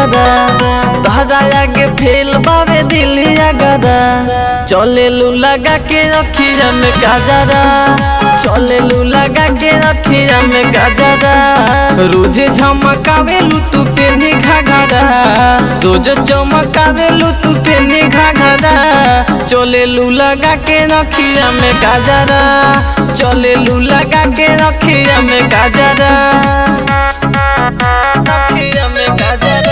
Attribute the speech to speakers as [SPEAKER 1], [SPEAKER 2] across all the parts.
[SPEAKER 1] घाघरा तहरा आगे फेल बावे दिलिया गरा चले लू लगा के रखिया में गाजरा चले लू लगा के रखिया में गाजरा रोज झमकावे लू तू पेनी घाघरा रोज चमकावे लू तू पेनी घाघरा चले लू लगा के रखिया में गाजरा चले लू लगा के रखिया में गाजरा रखिया में गाजरा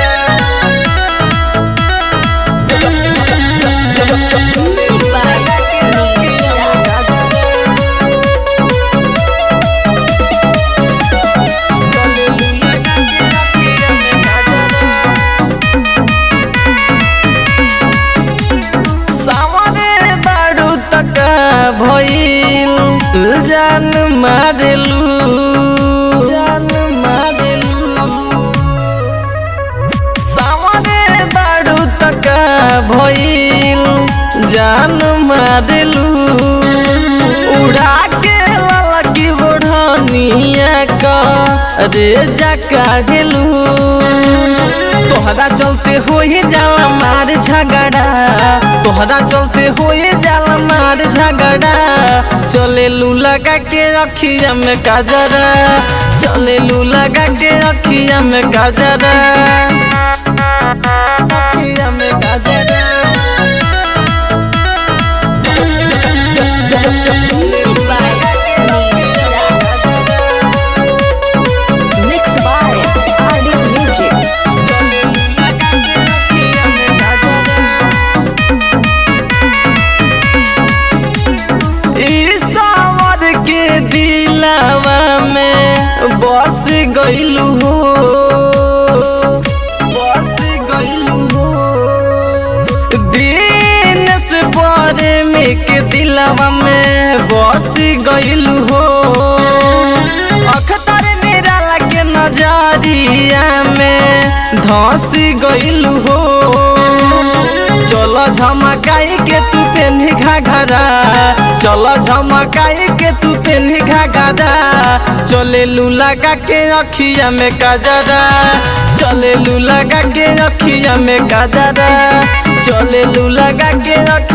[SPEAKER 1] सामने बारू तक भइल जान मारेलू जान मारेलू सामने बारू तक भइल जान मारेलू उड़ा के ललकी बढ़निया का रे जा काढ़ेलू तोहरा चलते होए जाला मार झगड़ा तोहरा चलते होए जाला मार झगड़ा चले लू लगा के रखिया में काजरा चले लू लगा के रखिया में काजरा रखिया में काजरा
[SPEAKER 2] Mixed by RD Music.
[SPEAKER 1] ईश्वर के दिलावा में बस गइलू हो बस गइलू हो दिन से पर में के दिलावा में बस गइलू हो अखतर निराला के नजरिया में धस गइलू हो चलो झमकाई के तू पेन्ही घाघरा चलो झमकाई के तू पेन्ही घाघरा चले लू लगा के रखिया में गजरा चले लू लगा के रखिया में गजरा चले लू लगा के रखिया